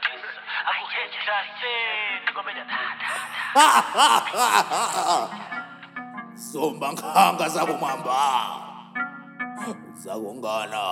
somba nkhanga zakumwamba zakungana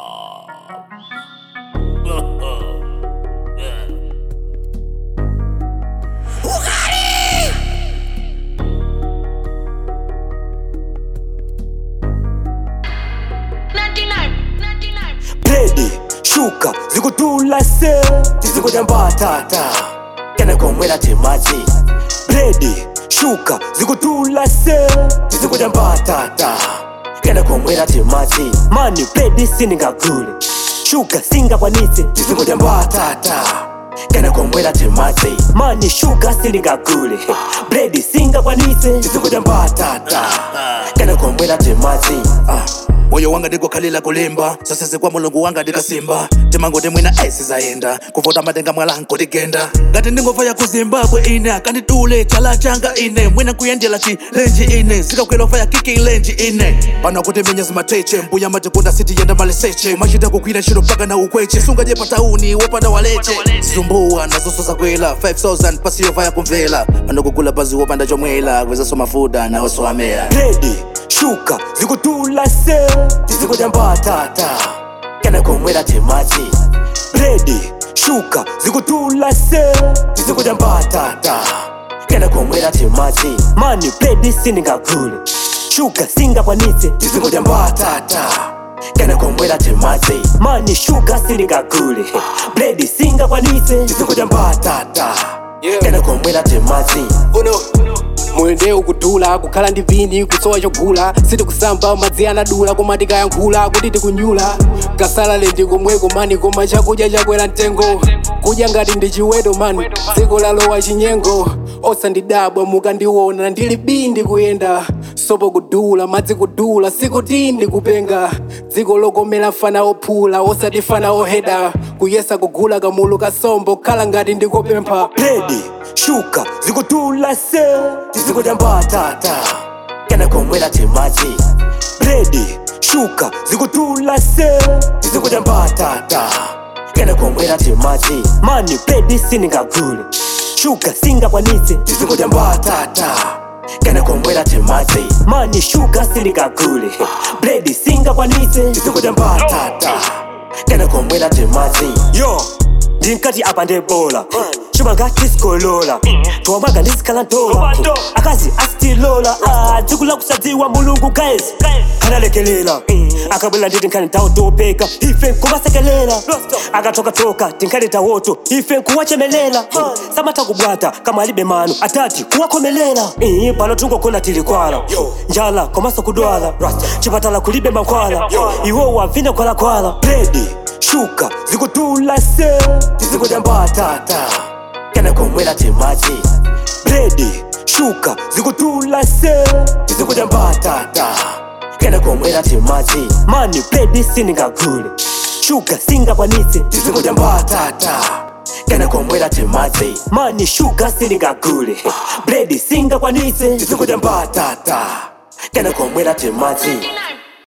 Pledi, shuka, zikutula se Tizikuja mbatata Kena komwela timaji Pledi, shuka, zikutula se Tizikuja mbatata Kena komwela timaji Mani, pledi siningagule Shuka, singa kwanise Tizikuja mbatata Kena komwela timaji Mani, shuka, siningagule Pledi, singa kwanise Tizikuja mbatata Kena komwela timaji Ah moyo wanga ndikukhalira kulimba sasese kwa mulungu wanga ndikasimba timangoti mwina esi zayenda kuvota matenga mwalanko ligenda ngati ndingova ya ku zimbabwe ine akanditule chala changa ine mwina kuyendela chilenji ine zikakwela ya kiki ilenji ine pano kuti minya zimateche mbuya matikunda sitiyenda maliseche machita kukwira ntchito mpaka na ukweche sungaje pa tauni wopanda waleche zumbuwa nazonso zakwela 5000 pasiyova yakumvela pano kugula pazi wopanda chomwela kwezaso mafuda nawonso amera Pledi, shuka, zikutula se Tizikuja mbatata Kena komwela timaji Pledi, shuka, zikutula se Tizikuja mbatata Kena komwela timaji Mani, pledi siningagule Shuka, singa kwanise Tizikuja mbatata Kena komwela timaji Mani, shuka siningagule Pledi singa kwanise Tizikuja mbatata Kena komwela timaji uno mwende ukudula kukhala ndi vini kusowa chogula sitikusamba madzi anadula koma tikayankhula kuti tikunyula kasalale ndikomweko mani koma chakudya chakwera mtengo kudya ngati ndi chiweto mani dziko lalowa chinyengo osandidabwa mukandiona ndili bindi kuyenda sopo kudula madzi kudula sikuti ndikupenga dziko lokomera fana ophula osati fana oheda kuyesa kugula kamulu kasombo khala ngati ndikopempha Pledi, shuka, zikutula se Tizikuja mbatata Kena komwela timaji Pledi, shuka, zikutula se Tizikuja mbatata Kena komwela timaji Mani, pledi siningagule Shuka, singa kwanise Tizikuja mbatata Kena komwela timaji Mani, shuka siningagule Pledi singa kwanise Tizikuja mbatata Kena komwela timaji Yo, ndinkati apa ndebola chuma ngati sikolola tuwamwaga ndisikhala ntola akazi asitilola dzikula kusadziwa mulungu guys analekelela akabwela nditi nkhani tawo topeka ife nkumasekelela akatokatoka tinkhani tawoto ife nkuwachemelela samatha kubwata kama alibe mano atati kuwakhomelela Eh, pano tungogona tilikwala njala komanso kudwala chipatala kulibe mankhwala iwo wavine kwalakwala pledi shuka zikutula se tizikuja mbatata kena komwela timaji pledi shuka zikutula se tizikuja mbatata kena komwela timaji mani pledi siningagule shuka singa kwanise tizikuja mbatata kena komwela timaji mani shuka siningagule pledi singa kwanise tizikuja mbatata kena komwela timaji